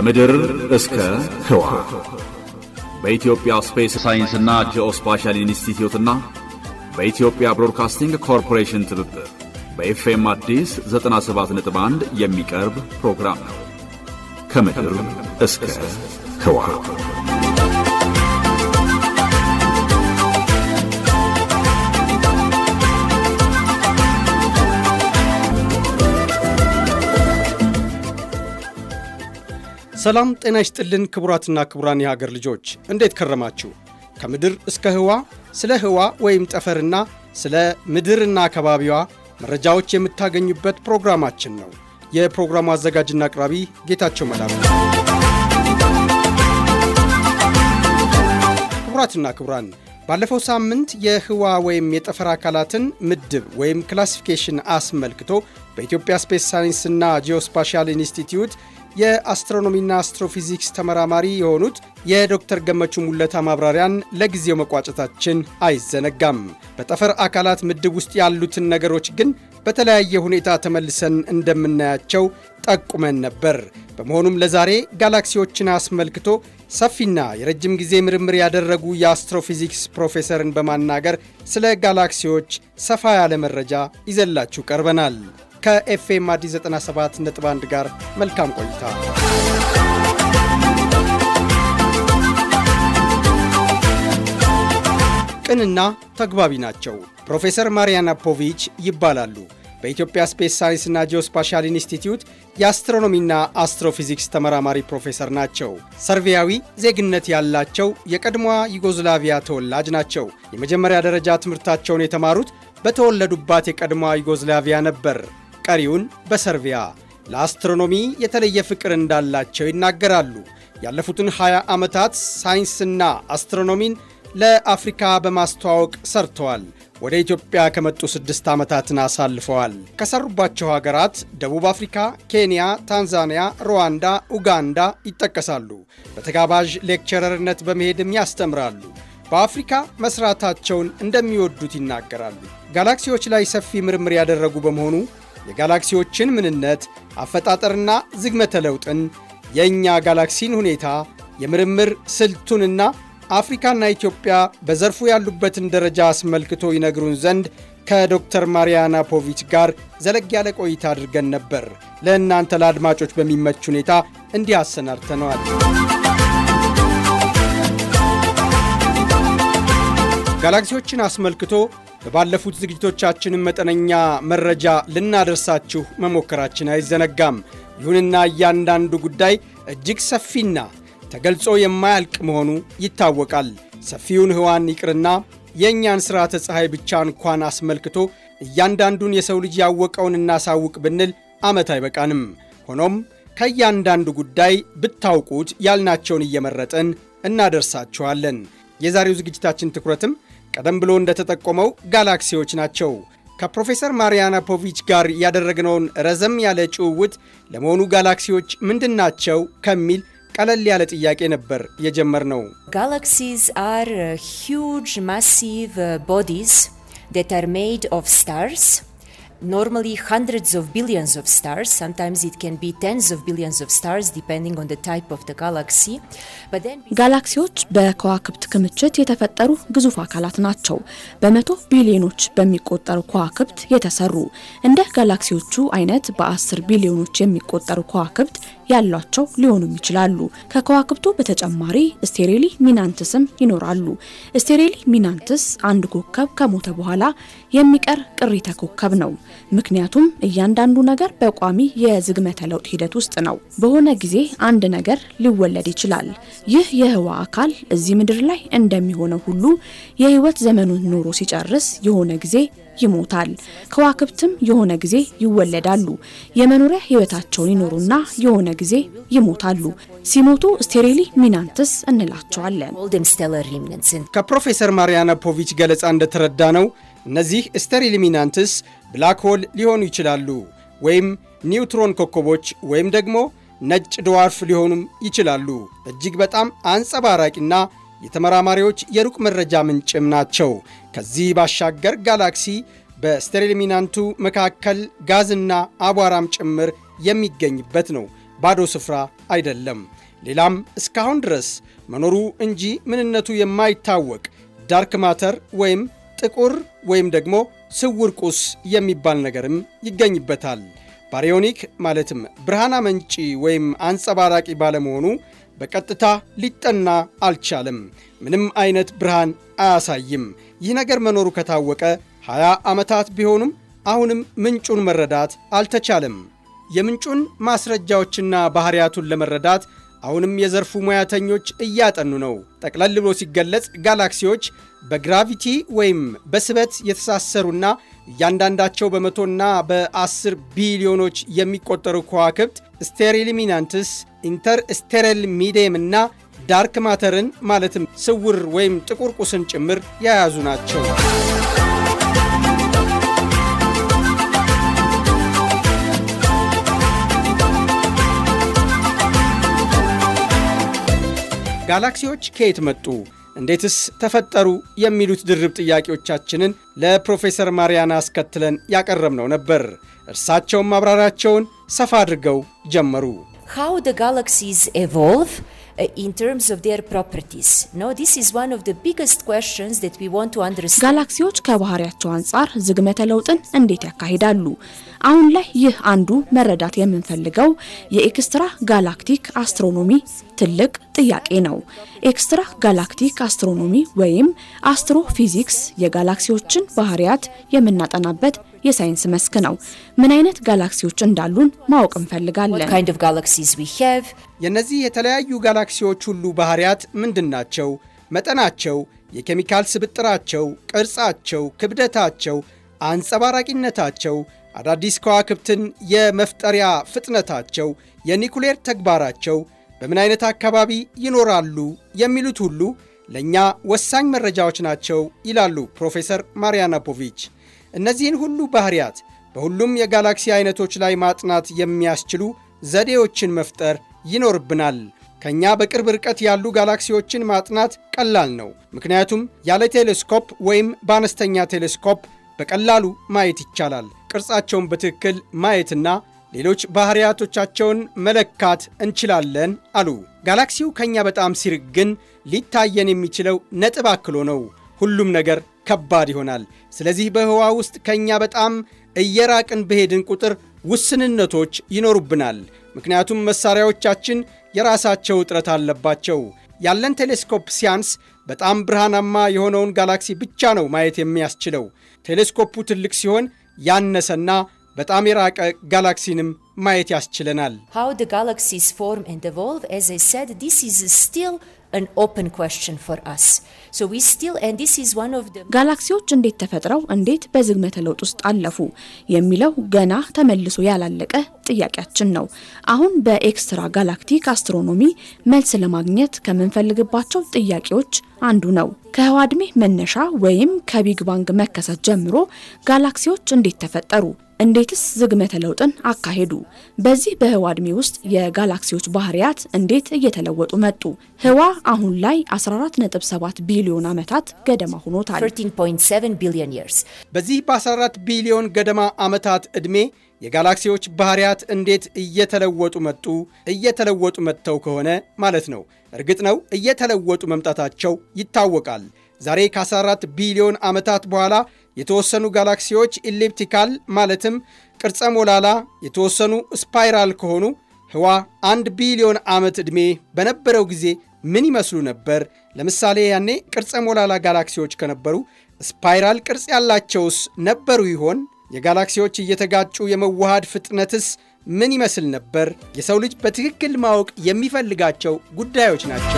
ከምድር እስከ ህዋ በኢትዮጵያ ስፔስ ሳይንስና ጂኦስፓሻል ኢንስቲትዩትና በኢትዮጵያ ብሮድካስቲንግ ኮርፖሬሽን ትብብር በኤፍኤም አዲስ 97.1 የሚቀርብ ፕሮግራም ነው። ከምድር እስከ ህዋ ሰላም ጤና ይስጥልን ክቡራትና ክቡራን የሀገር ልጆች እንዴት ከረማችሁ? ከምድር እስከ ህዋ ስለ ህዋ ወይም ጠፈርና ስለ ምድርና አካባቢዋ መረጃዎች የምታገኙበት ፕሮግራማችን ነው። የፕሮግራሙ አዘጋጅና አቅራቢ ጌታቸው መላኩ። ክቡራትና ክቡራን ባለፈው ሳምንት የህዋ ወይም የጠፈር አካላትን ምድብ ወይም ክላሲፊኬሽን አስመልክቶ በኢትዮጵያ ስፔስ ሳይንስና ጂኦስፓሻል ኢንስቲትዩት የአስትሮኖሚና አስትሮፊዚክስ ተመራማሪ የሆኑት የዶክተር ገመቹ ሙለታ ማብራሪያን ለጊዜው መቋጨታችን አይዘነጋም። በጠፈር አካላት ምድብ ውስጥ ያሉትን ነገሮች ግን በተለያየ ሁኔታ ተመልሰን እንደምናያቸው ጠቁመን ነበር። በመሆኑም ለዛሬ ጋላክሲዎችን አስመልክቶ ሰፊና የረጅም ጊዜ ምርምር ያደረጉ የአስትሮፊዚክስ ፕሮፌሰርን በማናገር ስለ ጋላክሲዎች ሰፋ ያለ መረጃ ይዘላችሁ ቀርበናል። ከኤፍኤም አዲስ 97.1 ጋር መልካም ቆይታ። ቅንና ተግባቢ ናቸው። ፕሮፌሰር ማሪያና ፖቪች ይባላሉ። በኢትዮጵያ ስፔስ ሳይንስና ጂኦስፓሻል ኢንስቲትዩት የአስትሮኖሚና አስትሮፊዚክስ ተመራማሪ ፕሮፌሰር ናቸው። ሰርቪያዊ ዜግነት ያላቸው የቀድሞዋ ዩጎዝላቪያ ተወላጅ ናቸው። የመጀመሪያ ደረጃ ትምህርታቸውን የተማሩት በተወለዱባት የቀድሞዋ ዩጎዝላቪያ ነበር። ቀሪውን በሰርቢያ ለአስትሮኖሚ የተለየ ፍቅር እንዳላቸው ይናገራሉ። ያለፉትን 20 ዓመታት ሳይንስና አስትሮኖሚን ለአፍሪካ በማስተዋወቅ ሰርተዋል። ወደ ኢትዮጵያ ከመጡ ስድስት ዓመታትን አሳልፈዋል። ከሰሩባቸው ሀገራት ደቡብ አፍሪካ፣ ኬንያ፣ ታንዛኒያ፣ ሩዋንዳ፣ ኡጋንዳ ይጠቀሳሉ። በተጋባዥ ሌክቸረርነት በመሄድም ያስተምራሉ። በአፍሪካ መስራታቸውን እንደሚወዱት ይናገራሉ። ጋላክሲዎች ላይ ሰፊ ምርምር ያደረጉ በመሆኑ የጋላክሲዎችን ምንነት፣ አፈጣጠርና ዝግመተ ለውጥን፣ የእኛ ጋላክሲን ሁኔታ፣ የምርምር ስልቱንና አፍሪካና ኢትዮጵያ በዘርፉ ያሉበትን ደረጃ አስመልክቶ ይነግሩን ዘንድ ከዶክተር ማሪያና ፖቪች ጋር ዘለግ ያለ ቆይታ አድርገን ነበር። ለእናንተ ለአድማጮች በሚመች ሁኔታ እንዲህ አሰናድተነዋል። ጋላክሲዎችን አስመልክቶ በባለፉት ዝግጅቶቻችንን መጠነኛ መረጃ ልናደርሳችሁ መሞከራችን አይዘነጋም። ይሁንና እያንዳንዱ ጉዳይ እጅግ ሰፊና ተገልጾ የማያልቅ መሆኑ ይታወቃል። ሰፊውን ህዋን ይቅርና የእኛን ሥርዓተ ፀሐይ ብቻ እንኳን አስመልክቶ እያንዳንዱን የሰው ልጅ ያወቀውን እናሳውቅ ብንል ዓመት አይበቃንም። ሆኖም ከእያንዳንዱ ጉዳይ ብታውቁት ያልናቸውን እየመረጥን እናደርሳችኋለን። የዛሬው ዝግጅታችን ትኩረትም ቀደም ብሎ እንደተጠቆመው ጋላክሲዎች ናቸው። ከፕሮፌሰር ማሪያና ፖቪች ጋር ያደረግነውን ረዘም ያለ ጭውውት ለመሆኑ ጋላክሲዎች ምንድን ናቸው ከሚል ቀለል ያለ ጥያቄ ነበር የጀመርነው። Galaxies are uh, huge, massive uh, bodies that are made of stars. Normally, hundreds of billions of stars. Sometimes it can be tens of billions of stars, depending on the type of the galaxy. But then, ጋላክሲዎች በከዋክብት ክምችት የተፈጠሩ ግዙፍ አካላት ናቸው። በመቶ ቢሊዮኖች በሚቆጠሩ ከዋክብት የተሰሩ እንደ ጋላክሲዎቹ አይነት በአስር ቢሊዮኖች የሚቆጠሩ ከዋክብት ያሏቸው ሊሆኑም ይችላሉ። ከከዋክብቱ በተጨማሪ ስቴሬሊ ሚናንትስም ይኖራሉ። ስቴሬሊ ሚናንትስ አንድ ኮከብ ከሞተ በኋላ የሚቀር ቅሪተ ኮከብ ነው። ምክንያቱም እያንዳንዱ ነገር በቋሚ የዝግመተ ለውጥ ሂደት ውስጥ ነው። በሆነ ጊዜ አንድ ነገር ሊወለድ ይችላል። ይህ የህዋ አካል እዚህ ምድር ላይ እንደሚሆነው ሁሉ የህይወት ዘመኑን ኖሮ ሲጨርስ የሆነ ጊዜ ይሞታል። ከዋክብትም የሆነ ጊዜ ይወለዳሉ። የመኖሪያ ህይወታቸውን ይኖሩና የሆነ ጊዜ ይሞታሉ። ሲሞቱ ስቴሬሊ ሚናንትስ እንላቸዋለን። call them stellar remnants. And ከፕሮፌሰር ማሪያና ፖቪች ገለጻ እንደተረዳ ነው እነዚህ ስቴሪሊሚናንትስ ብላክ ሆል ሊሆኑ ይችላሉ ወይም ኒውትሮን ኮከቦች ወይም ደግሞ ነጭ ድዋርፍ ሊሆኑም ይችላሉ። እጅግ በጣም አንጸባራቂና የተመራማሪዎች የሩቅ መረጃ ምንጭም ናቸው። ከዚህ ባሻገር ጋላክሲ በስቴሪሊሚናንቱ መካከል ጋዝና አቧራም ጭምር የሚገኝበት ነው። ባዶ ስፍራ አይደለም። ሌላም እስካሁን ድረስ መኖሩ እንጂ ምንነቱ የማይታወቅ ዳርክ ማተር ወይም ጥቁር ወይም ደግሞ ስውር ቁስ የሚባል ነገርም ይገኝበታል። ባሪዮኒክ ማለትም ብርሃን አመንጪ ወይም አንጸባራቂ ባለመሆኑ በቀጥታ ሊጠና አልቻለም። ምንም አይነት ብርሃን አያሳይም። ይህ ነገር መኖሩ ከታወቀ 20 ዓመታት ቢሆኑም አሁንም ምንጩን መረዳት አልተቻለም። የምንጩን ማስረጃዎችና ባህሪያቱን ለመረዳት አሁንም የዘርፉ ሙያተኞች እያጠኑ ነው። ጠቅለል ብሎ ሲገለጽ ጋላክሲዎች በግራቪቲ ወይም በስበት የተሳሰሩና እያንዳንዳቸው በመቶና በአስር ቢሊዮኖች የሚቆጠሩ ከዋክብት ስቴሪሊሚናንትስ፣ ኢንተር ስቴረል ሚዲየም እና ዳርክ ማተርን ማለትም ስውር ወይም ጥቁር ቁስን ጭምር የያዙ ናቸው። ጋላክሲዎች ከየት መጡ? እንዴትስ ተፈጠሩ? የሚሉት ድርብ ጥያቄዎቻችንን ለፕሮፌሰር ማሪያና አስከትለን ያቀረብነው ነበር። እርሳቸውም ማብራሪያቸውን ሰፋ አድርገው ጀመሩ። How the galaxies evolve uh, in terms of their properties. No, this is one of the biggest questions that we want to understand. ጋላክሲዎች ከባህሪያቸው አንጻር ዝግመተ ለውጥን እንዴት ያካሂዳሉ? አሁን ላይ ይህ አንዱ መረዳት የምንፈልገው የኤክስትራ ጋላክቲክ አስትሮኖሚ ትልቅ ጥያቄ ነው። ኤክስትራ ጋላክቲክ አስትሮኖሚ ወይም አስትሮፊዚክስ የጋላክሲዎችን ባህሪያት የምናጠናበት የሳይንስ መስክ ነው። ምን አይነት ጋላክሲዎች እንዳሉን ማወቅ እንፈልጋለን። What kind of galaxies we have, የእነዚህ የተለያዩ ጋላክሲዎች ሁሉ ባህሪያት ምንድን ናቸው? መጠናቸው፣ የኬሚካል ስብጥራቸው፣ ቅርጻቸው፣ ክብደታቸው፣ አንጸባራቂነታቸው፣ አዳዲስ ከዋክብትን የመፍጠሪያ ፍጥነታቸው፣ የኒኩሌር ተግባራቸው፣ በምን አይነት አካባቢ ይኖራሉ የሚሉት ሁሉ ለእኛ ወሳኝ መረጃዎች ናቸው ይላሉ ፕሮፌሰር ማሪያና ፖቪች። እነዚህን ሁሉ ባህሪያት በሁሉም የጋላክሲ አይነቶች ላይ ማጥናት የሚያስችሉ ዘዴዎችን መፍጠር ይኖርብናል። ከኛ በቅርብ ርቀት ያሉ ጋላክሲዎችን ማጥናት ቀላል ነው። ምክንያቱም ያለ ቴሌስኮፕ ወይም በአነስተኛ ቴሌስኮፕ በቀላሉ ማየት ይቻላል። ቅርጻቸውን በትክክል ማየትና ሌሎች ባህሪያቶቻቸውን መለካት እንችላለን አሉ። ጋላክሲው ከኛ በጣም ሲርቅ ግን ሊታየን የሚችለው ነጥብ አክሎ ነው። ሁሉም ነገር ከባድ ይሆናል። ስለዚህ በህዋ ውስጥ ከኛ በጣም እየራቅን በሄድን ቁጥር ውስንነቶች ይኖሩብናል። ምክንያቱም መሳሪያዎቻችን የራሳቸው እጥረት አለባቸው። ያለን ቴሌስኮፕ ሲያንስ በጣም ብርሃናማ የሆነውን ጋላክሲ ብቻ ነው ማየት የሚያስችለው። ቴሌስኮፑ ትልቅ ሲሆን ያነሰና በጣም የራቀ ጋላክሲንም ማየት ያስችለናል። how the galaxies form and evolve, as I said, this is still an open question for us. So we still, and this is one of the ጋላክሲዎች እንዴት ተፈጥረው እንዴት በዝግመተ ለውጥ ውስጥ አለፉ የሚለው ገና ተመልሶ ያላለቀ ጥያቄያችን ነው። አሁን በኤክስትራ ጋላክቲክ አስትሮኖሚ መልስ ለማግኘት ከምንፈልግባቸው ጥያቄዎች አንዱ ነው። ከህዋ ዕድሜ መነሻ ወይም ከቢግ ባንግ መከሰት ጀምሮ ጋላክሲዎች እንዴት ተፈጠሩ? እንዴትስ ዝግመተ ለውጥን አካሄዱ? በዚህ በህዋ ዕድሜ ውስጥ የጋላክሲዎች ባህሪያት እንዴት እየተለወጡ መጡ? ህዋ አሁን ላይ 14.7 ቢሊዮን ዓመታት ገደማ ሆኖታል። 13.7 billion years. በዚህ በ14 ቢሊዮን ገደማ ዓመታት ዕድሜ የጋላክሲዎች ባህሪያት እንዴት እየተለወጡ መጡ? እየተለወጡ መጥተው ከሆነ ማለት ነው። እርግጥ ነው እየተለወጡ መምጣታቸው ይታወቃል። ዛሬ ከ14 ቢሊዮን ዓመታት በኋላ የተወሰኑ ጋላክሲዎች ኢሊፕቲካል ማለትም ቅርጸ ሞላላ፣ የተወሰኑ ስፓይራል ከሆኑ ህዋ አንድ ቢሊዮን ዓመት ዕድሜ በነበረው ጊዜ ምን ይመስሉ ነበር? ለምሳሌ ያኔ ቅርጸ ሞላላ ጋላክሲዎች ከነበሩ ስፓይራል ቅርጽ ያላቸውስ ነበሩ ይሆን? የጋላክሲዎች እየተጋጩ የመዋሃድ ፍጥነትስ ምን ይመስል ነበር? የሰው ልጅ በትክክል ማወቅ የሚፈልጋቸው ጉዳዮች ናቸው።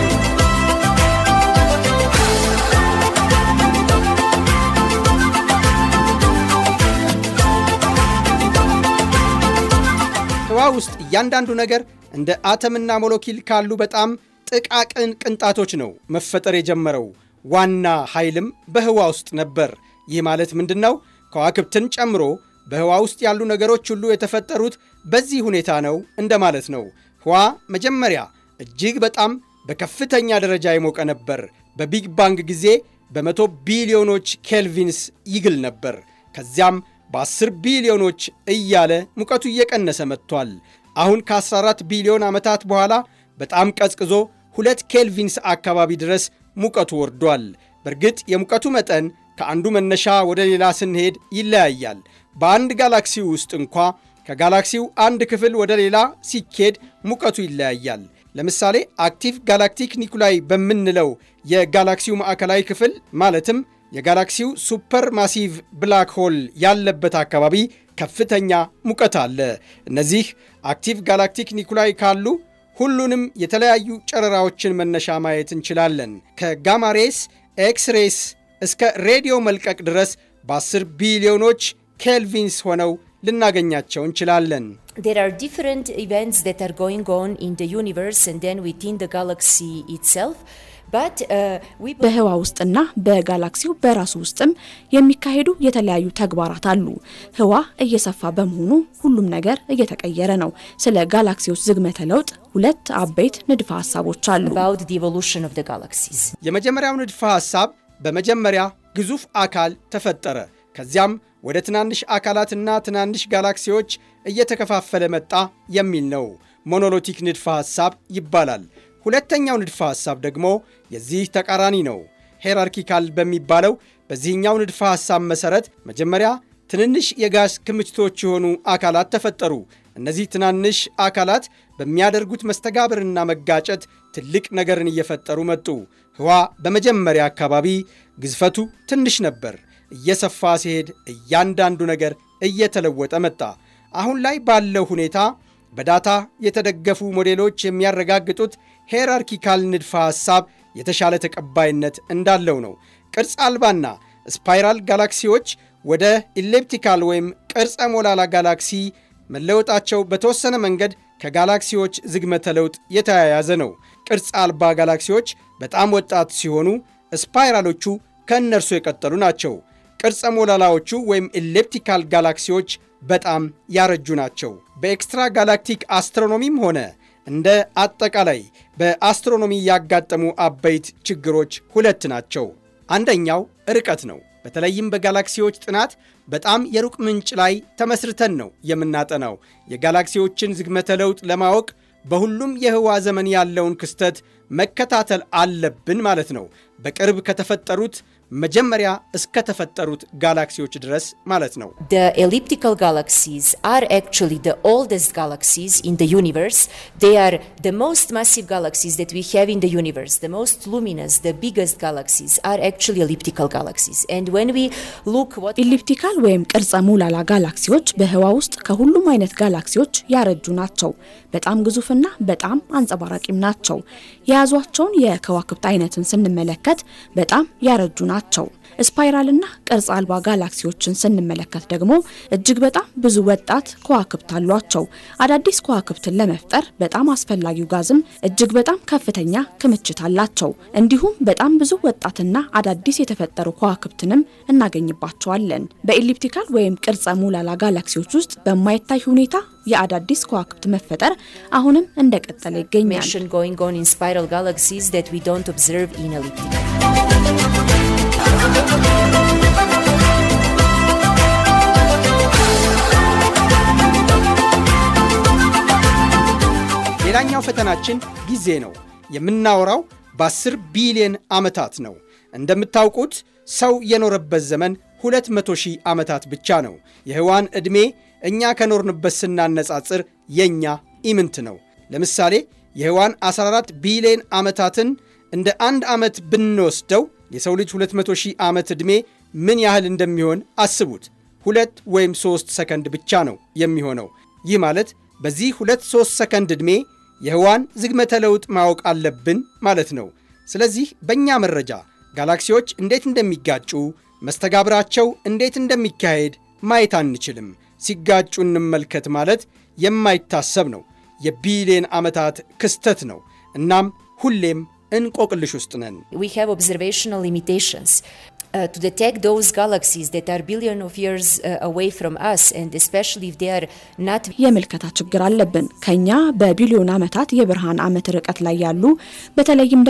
ህዋ ውስጥ እያንዳንዱ ነገር እንደ አተምና ሞለኪል ካሉ በጣም ጥቃቅን ቅንጣቶች ነው መፈጠር የጀመረው። ዋና ኃይልም በህዋ ውስጥ ነበር። ይህ ማለት ምንድን ነው? ከዋክብትን ጨምሮ በህዋ ውስጥ ያሉ ነገሮች ሁሉ የተፈጠሩት በዚህ ሁኔታ ነው እንደማለት ነው። ህዋ መጀመሪያ እጅግ በጣም በከፍተኛ ደረጃ የሞቀ ነበር። በቢግ ባንግ ጊዜ በመቶ ቢሊዮኖች ኬልቪንስ ይግል ነበር። ከዚያም በ10 ቢሊዮኖች እያለ ሙቀቱ እየቀነሰ መጥቷል። አሁን ከ14 ቢሊዮን ዓመታት በኋላ በጣም ቀዝቅዞ ሁለት ኬልቪንስ አካባቢ ድረስ ሙቀቱ ወርዷል። በእርግጥ የሙቀቱ መጠን ከአንዱ መነሻ ወደ ሌላ ስንሄድ ይለያያል። በአንድ ጋላክሲ ውስጥ እንኳ ከጋላክሲው አንድ ክፍል ወደ ሌላ ሲኬድ ሙቀቱ ይለያያል። ለምሳሌ አክቲቭ ጋላክቲክ ኒኩላይ በምንለው የጋላክሲው ማዕከላዊ ክፍል ማለትም የጋላክሲው ሱፐር ማሲቭ ብላክ ሆል ያለበት አካባቢ ከፍተኛ ሙቀት አለ። እነዚህ አክቲቭ ጋላክቲክ ኒኩላይ ካሉ ሁሉንም የተለያዩ ጨረራዎችን መነሻ ማየት እንችላለን። ከጋማሬስ ኤክስሬስ እስከ ሬዲዮ መልቀቅ ድረስ በ10 ቢሊዮኖች ኬልቪንስ ሆነው ልናገኛቸው እንችላለን። There are different events that are going on in the universe and then within the galaxy itself. But, uh, we በህዋ ውስጥና በጋላክሲው በራሱ ውስጥም የሚካሄዱ የተለያዩ ተግባራት አሉ። ህዋ እየሰፋ በመሆኑ ሁሉም ነገር እየተቀየረ ነው። ስለ ጋላክሲዎች ዝግመተ ለውጥ ሁለት አበይት ንድፈ ሀሳቦች አሉ። about the evolution of the galaxies. የመጀመሪያው ንድፈ ሐሳብ በመጀመሪያ ግዙፍ አካል ተፈጠረ። ከዚያም ወደ ትናንሽ አካላትና ትናንሽ ጋላክሲዎች እየተከፋፈለ መጣ የሚል ነው። ሞኖሎቲክ ንድፈ ሐሳብ ይባላል። ሁለተኛው ንድፈ ሐሳብ ደግሞ የዚህ ተቃራኒ ነው። ሄራርኪካል በሚባለው በዚህኛው ንድፈ ሐሳብ መሠረት መጀመሪያ ትንንሽ የጋዝ ክምችቶች የሆኑ አካላት ተፈጠሩ። እነዚህ ትናንሽ አካላት በሚያደርጉት መስተጋብርና መጋጨት ትልቅ ነገርን እየፈጠሩ መጡ። ህዋ በመጀመሪያ አካባቢ ግዝፈቱ ትንሽ ነበር። እየሰፋ ሲሄድ እያንዳንዱ ነገር እየተለወጠ መጣ። አሁን ላይ ባለው ሁኔታ በዳታ የተደገፉ ሞዴሎች የሚያረጋግጡት ሄራርኪካል ንድፈ ሐሳብ የተሻለ ተቀባይነት እንዳለው ነው። ቅርጽ አልባና ስፓይራል ጋላክሲዎች ወደ ኢሌፕቲካል ወይም ቅርጸ ሞላላ ጋላክሲ መለወጣቸው በተወሰነ መንገድ ከጋላክሲዎች ዝግመተ ለውጥ የተያያዘ ነው። ቅርጽ አልባ ጋላክሲዎች በጣም ወጣት ሲሆኑ፣ ስፓይራሎቹ ከእነርሱ የቀጠሉ ናቸው። ቅርጸ ሞላላዎቹ ወይም ኢሌፕቲካል ጋላክሲዎች በጣም ያረጁ ናቸው። በኤክስትራ ጋላክቲክ አስትሮኖሚም ሆነ እንደ አጠቃላይ በአስትሮኖሚ ያጋጠሙ አበይት ችግሮች ሁለት ናቸው። አንደኛው ርቀት ነው። በተለይም በጋላክሲዎች ጥናት በጣም የሩቅ ምንጭ ላይ ተመስርተን ነው የምናጠናው። የጋላክሲዎችን ዝግመተ ለውጥ ለማወቅ በሁሉም የህዋ ዘመን ያለውን ክስተት መከታተል አለብን ማለት ነው። በቅርብ ከተፈጠሩት መጀመሪያ እስከተፈጠሩት ጋላክሲዎች ድረስ ማለት ነው። The elliptical galaxies are actually the oldest galaxies in the universe. They are the most massive galaxies that we have in the universe. The most luminous, the biggest galaxies are actually elliptical galaxies. And when we look what ኢሊፕቲካል ወይም ቅርጸ ሙላላ ጋላክሲዎች በህዋ ውስጥ ከሁሉም አይነት ጋላክሲዎች ያረጁ ናቸው። በጣም ግዙፍና በጣም አንጸባራቂም ናቸው። የያዟቸውን የከዋክብት አይነትን ስንመለከት በጣም ያረጁ ናቸው። ስፓይራልና ቅርጽ አልባ ጋላክሲዎችን ስንመለከት ደግሞ እጅግ በጣም ብዙ ወጣት ከዋክብት አሏቸው። አዳዲስ ከዋክብትን ለመፍጠር በጣም አስፈላጊው ጋዝም እጅግ በጣም ከፍተኛ ክምችት አላቸው። እንዲሁም በጣም ብዙ ወጣትና አዳዲስ የተፈጠሩ ከዋክብትንም እናገኝባቸዋለን። በኢሊፕቲካል ወይም ቅርጸ ሙላላ ጋላክሲዎች ውስጥ በማይታይ ሁኔታ የአዳዲስ ከዋክብት መፈጠር አሁንም እንደቀጠለ ይገኛል። formation going on in spiral galaxies that we don't observe in elliptical. ሌላኛው ፈተናችን ጊዜ ነው። የምናወራው በ10 ቢሊዮን ዓመታት ነው። እንደምታውቁት ሰው የኖረበት ዘመን 200 ሺህ ዓመታት ብቻ ነው። የህዋን ዕድሜ እኛ ከኖርንበት ስናነጻጽር የእኛ ኢምንት ነው። ለምሳሌ የህዋን 14 ቢሊዮን ዓመታትን እንደ አንድ ዓመት ብንወስደው የሰው ልጅ 200 ሺህ ዓመት ዕድሜ ምን ያህል እንደሚሆን አስቡት። ሁለት ወይም ሦስት ሰከንድ ብቻ ነው የሚሆነው። ይህ ማለት በዚህ ሁለት ሦስት ሰከንድ ዕድሜ የህዋን ዝግመተ ለውጥ ማወቅ አለብን ማለት ነው። ስለዚህ በእኛ መረጃ ጋላክሲዎች እንዴት እንደሚጋጩ፣ መስተጋብራቸው እንዴት እንደሚካሄድ ማየት አንችልም። ሲጋጩ እንመልከት ማለት የማይታሰብ ነው። የቢሊየን ዓመታት ክስተት ነው። እናም ሁሌም እንቆቅልሽ ውስጥ ነን። We have observational limitations. Uh, to detect those galaxies that are billion of years uh, away from us, and especially if they are not የምልከታ ችግር አለብን። ከኛ በቢሊዮን ዓመታት የብርሃን ዓመት ርቀት ላይ ያሉ በተለይም ደግሞ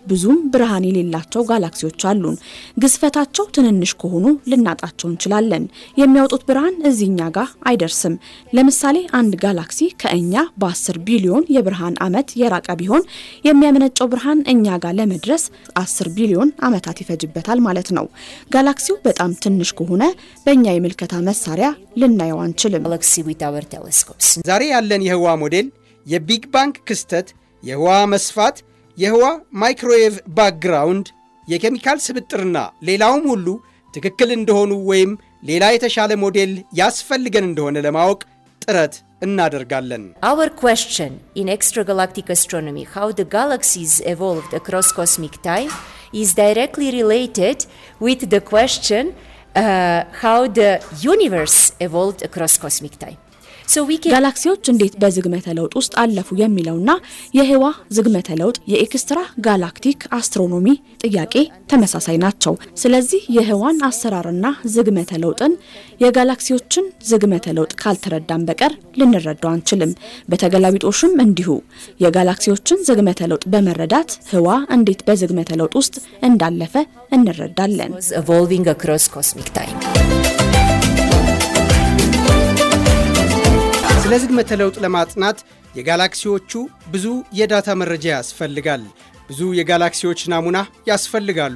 ብዙም ብርሃን የሌላቸው ጋላክሲዎች አሉን። ግዝፈታቸው ትንንሽ ከሆኑ ልናጣቸው እንችላለን። የሚያወጡት ብርሃን እዚህኛ ጋር አይደርስም። ለምሳሌ አንድ ጋላክሲ ከእኛ በ10 ቢሊዮን የብርሃን ዓመት የራቀ ቢሆን የሚያመነጨው ብርሃን እኛ ጋር ለመድረስ 10 ቢሊዮን ዓመታት ይፈጅበታል ማለት ነው። ጋላክሲው በጣም ትንሽ ከሆነ በእኛ የምልከታ መሳሪያ ልናየው አንችልም። galaxy with our telescopes. ዛሬ ያለን የህዋ ሞዴል የቢግ ባንግ ክስተት፣ የህዋ መስፋት፣ የህዋ ማይክሮዌቭ ባክግራውንድ፣ የኬሚካል ስብጥርና ሌላውም ሁሉ ትክክል እንደሆኑ ወይም ሌላ የተሻለ ሞዴል ያስፈልገን እንደሆነ ለማወቅ ጥረት እናደርጋለን። Our question in extragalactic astronomy, how the galaxies evolved across cosmic time, is directly related with the question uh, how the universe evolved across cosmic time. So we can ጋላክሲዎች እንዴት በዝግመተ ለውጥ ውስጥ አለፉ የሚለውና የህዋ ዝግመተ ለውጥ የኤክስትራ ጋላክቲክ አስትሮኖሚ ጥያቄ ተመሳሳይ ናቸው። ስለዚህ የህዋን አሰራርና ዝግመተ ለውጥን የጋላክሲዎችን ዝግመተ ለውጥ ካልተረዳን በቀር ልንረዳው አንችልም። በተገላቢጦሽም እንዲሁ የጋላክሲዎችን ዝግመተ ለውጥ በመረዳት ህዋ እንዴት በዝግመተ ለውጥ ውስጥ እንዳለፈ እንረዳለን። was evolving across cosmic time. ስለ ዝግመተ ለውጥ ለማጥናት የጋላክሲዎቹ ብዙ የዳታ መረጃ ያስፈልጋል። ብዙ የጋላክሲዎች ናሙና ያስፈልጋሉ።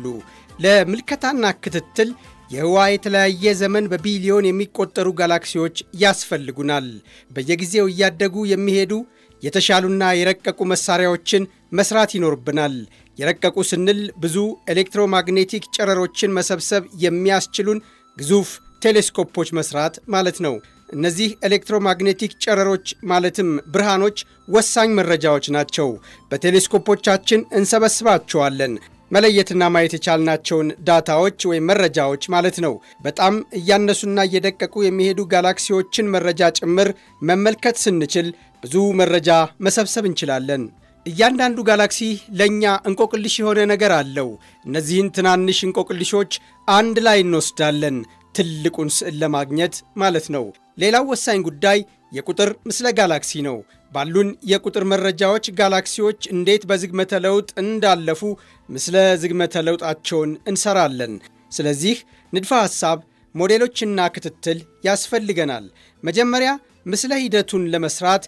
ለምልከታና ክትትል የህዋ የተለያየ ዘመን በቢሊዮን የሚቆጠሩ ጋላክሲዎች ያስፈልጉናል። በየጊዜው እያደጉ የሚሄዱ የተሻሉና የረቀቁ መሳሪያዎችን መስራት ይኖርብናል። የረቀቁ ስንል ብዙ ኤሌክትሮማግኔቲክ ጨረሮችን መሰብሰብ የሚያስችሉን ግዙፍ ቴሌስኮፖች መስራት ማለት ነው። እነዚህ ኤሌክትሮማግኔቲክ ጨረሮች ማለትም ብርሃኖች ወሳኝ መረጃዎች ናቸው። በቴሌስኮፖቻችን እንሰበስባቸዋለን። መለየትና ማየት የቻልናቸውን ዳታዎች ወይም መረጃዎች ማለት ነው። በጣም እያነሱና እየደቀቁ የሚሄዱ ጋላክሲዎችን መረጃ ጭምር መመልከት ስንችል ብዙ መረጃ መሰብሰብ እንችላለን። እያንዳንዱ ጋላክሲ ለእኛ እንቆቅልሽ የሆነ ነገር አለው። እነዚህን ትናንሽ እንቆቅልሾች አንድ ላይ እንወስዳለን ትልቁን ስዕል ለማግኘት ማለት ነው። ሌላው ወሳኝ ጉዳይ የቁጥር ምስለ ጋላክሲ ነው። ባሉን የቁጥር መረጃዎች ጋላክሲዎች እንዴት በዝግመተ ለውጥ እንዳለፉ ምስለ ዝግመተ ለውጣቸውን እንሰራለን። ስለዚህ ንድፈ ሐሳብ፣ ሞዴሎችና ክትትል ያስፈልገናል። መጀመሪያ ምስለ ሂደቱን ለመስራት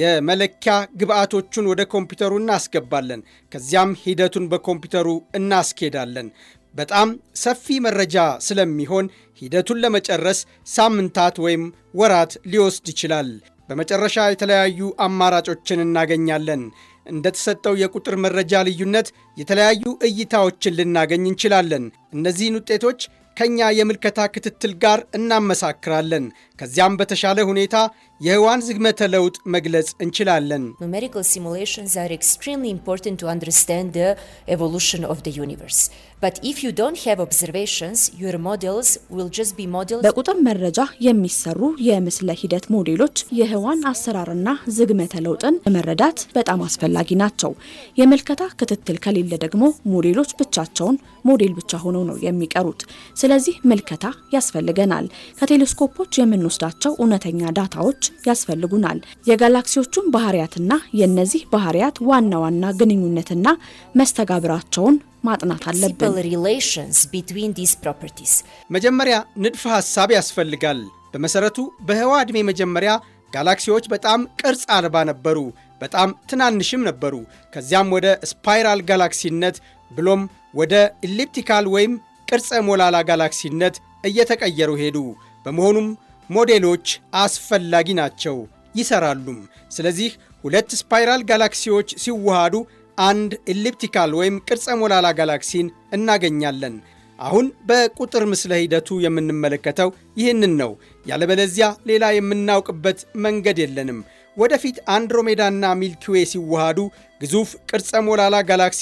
የመለኪያ ግብአቶቹን ወደ ኮምፒውተሩ እናስገባለን። ከዚያም ሂደቱን በኮምፒውተሩ እናስኬዳለን። በጣም ሰፊ መረጃ ስለሚሆን ሂደቱን ለመጨረስ ሳምንታት ወይም ወራት ሊወስድ ይችላል። በመጨረሻ የተለያዩ አማራጮችን እናገኛለን። እንደተሰጠው የቁጥር መረጃ ልዩነት የተለያዩ እይታዎችን ልናገኝ እንችላለን። እነዚህን ውጤቶች ከኛ የምልከታ ክትትል ጋር እናመሳክራለን። ከዚያም በተሻለ ሁኔታ የህዋን ዝግመተ ለውጥ መግለጽ እንችላለን። Numerical simulations are extremely important to understand the evolution of the universe. But if you don't have observations, your models will just be models. በቁጥር መረጃ የሚሰሩ የምስለ ሂደት ሞዴሎች የህዋን አሰራርና ዝግመተ ለውጥን ለመረዳት በጣም አስፈላጊ ናቸው። የምልከታ ክትትል ከሌለ ደግሞ ሞዴሎች ብቻቸውን ሞዴል ብቻ ሆነው ነው የሚቀሩት። ስለዚህ ምልከታ ያስፈልገናል። ከቴሌስኮፖች የምንወስዳቸው እውነተኛ ዳታዎች ያስፈልጉናል። የጋላክሲዎቹን ባህሪያትና የእነዚህ ባህሪያት ዋና ዋና ግንኙነትና መስተጋብራቸውን ማጥናት አለብን። simple relations between these properties. መጀመሪያ ንድፈ ሐሳብ ያስፈልጋል። በመሠረቱ በህዋ ዕድሜ መጀመሪያ ጋላክሲዎች በጣም ቅርጽ አልባ ነበሩ፣ በጣም ትናንሽም ነበሩ። ከዚያም ወደ ስፓይራል ጋላክሲነት ብሎም ወደ ኢሊፕቲካል ወይም ቅርጸ ሞላላ ጋላክሲነት እየተቀየሩ ሄዱ። በመሆኑም ሞዴሎች አስፈላጊ ናቸው፣ ይሰራሉም። ስለዚህ ሁለት ስፓይራል ጋላክሲዎች ሲዋሃዱ አንድ ኢሊፕቲካል ወይም ቅርጸ ሞላላ ጋላክሲን እናገኛለን። አሁን በቁጥር ምስለ ሂደቱ የምንመለከተው ይህንን ነው። ያለበለዚያ ሌላ የምናውቅበት መንገድ የለንም። ወደፊት አንድሮሜዳና ሚልኪዌ ሲዋሃዱ ግዙፍ ቅርጸ ሞላላ ጋላክሲ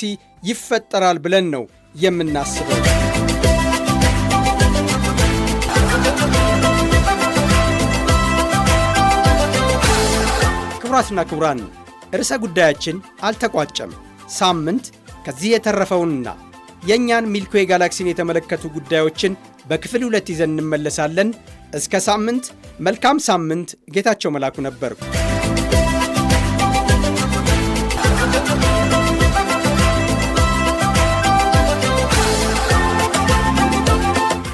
ይፈጠራል ብለን ነው የምናስበው። ክቡራትና ክቡራን ርዕሰ ጉዳያችን አልተቋጨም። ሳምንት ከዚህ የተረፈውንና የእኛን ሚልክዌ ጋላክሲን የተመለከቱ ጉዳዮችን በክፍል ሁለት ይዘን እንመለሳለን። እስከ ሳምንት መልካም ሳምንት። ጌታቸው መላኩ ነበርኩ።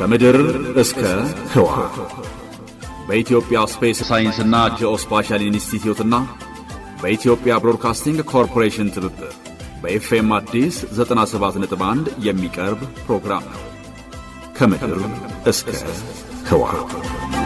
ከምድር እስከ ህዋ በኢትዮጵያ ስፔስ ሳይንስና ጂኦስፓሻል ኢንስቲትዩትና በኢትዮጵያ ብሮድካስቲንግ ኮርፖሬሽን ትብብር በኤፍኤም አዲስ 97.1 የሚቀርብ ፕሮግራም ነው። ከምድር እስከ ህዋ